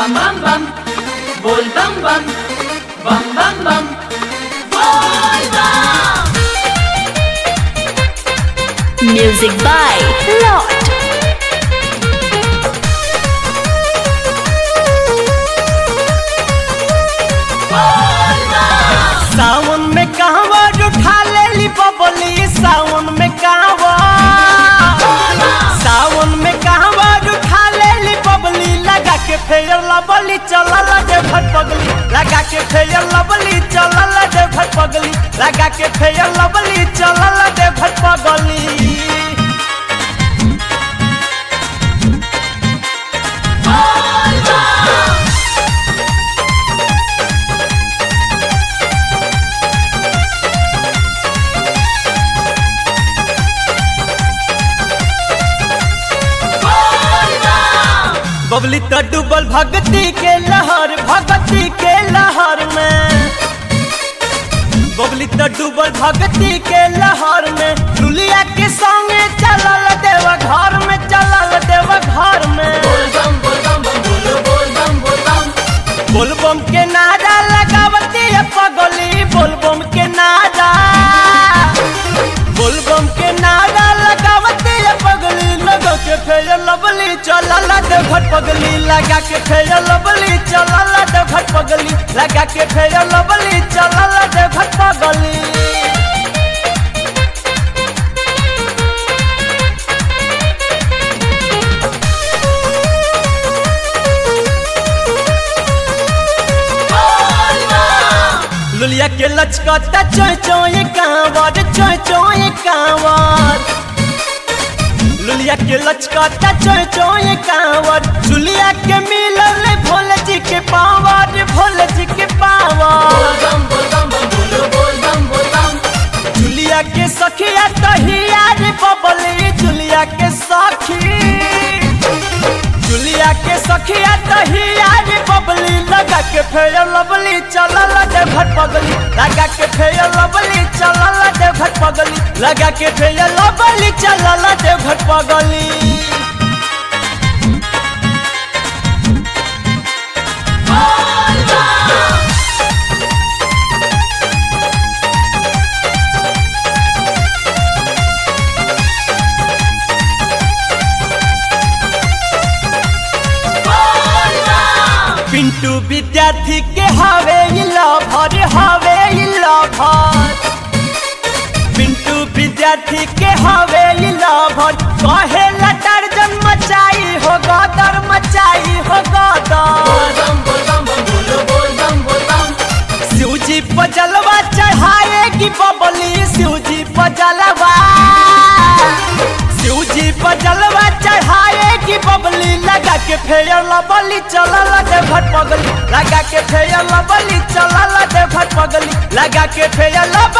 bum bum bum, bol bum bum, bum bum bum, bol bum. Music by Lord. सावन में कहवा उठा ले ली बबली सावन में कहवा सावन में कहवा उठा ले ली बबली लगा के फेर लबली चलल दे भट पगली लगा के फेर लबली चलल दे भट पगली लगा के फेर लबली चलल दे भट पगली बबली तो डूबल भक्ति के लहर भक्ति के लहर में बबली तो डूबल भक्ति के लहर में दुलिया के संगे चलल देव घर में चलल देव घर में Bol bum bol bum bum bolo bol bum bol bum. बोलबम के नारा लगावती है पगली बोलबम के नारा बोलबम के नारा लगावती है पगली लगा के फेर लबली चलल दे घट पगली लगा के फेर लबली चलल दे घट पगली लगा के फेर लबली चलल दे घट पगली लुलिया के लचकता चोय चोय कांवर चोय चोय कांवर लुलिया के लचकता चोय चोय कांवर चुलिया के मिलल भोले जी के पावर भोले जी के power Bol bum bol bum bum bolo bol bum bol bum. चुलिया के सखिया तहिया रे बबली चुलिया के सखी चुलिया के सखिया तहिया रे बबली लगा के फेर लबली चलल दे घट पगली लगा के फेर लबली चलल दे घट पगली लगा के फेर लबली चलल दे घट पगली पिंटू विद्यार्थी के हवे ई लभर हवे ई लभर पिंटू विद्यार्थी के हवे ई लभर कहे लटर जन मचाई हो गदर मचाई हो गदर Bol bum bol bum bum bolo bol bum bol bum. शिवजी पर जलवा चढ़ाएगी बबली शिवजी पर जलवा शिवजी पर जलवा चढ़ाएगी बबली लगा के फेर लबली चलल दे भट पगली लगा के फेर लबली चलल दे भट पगली लगा के फेर लब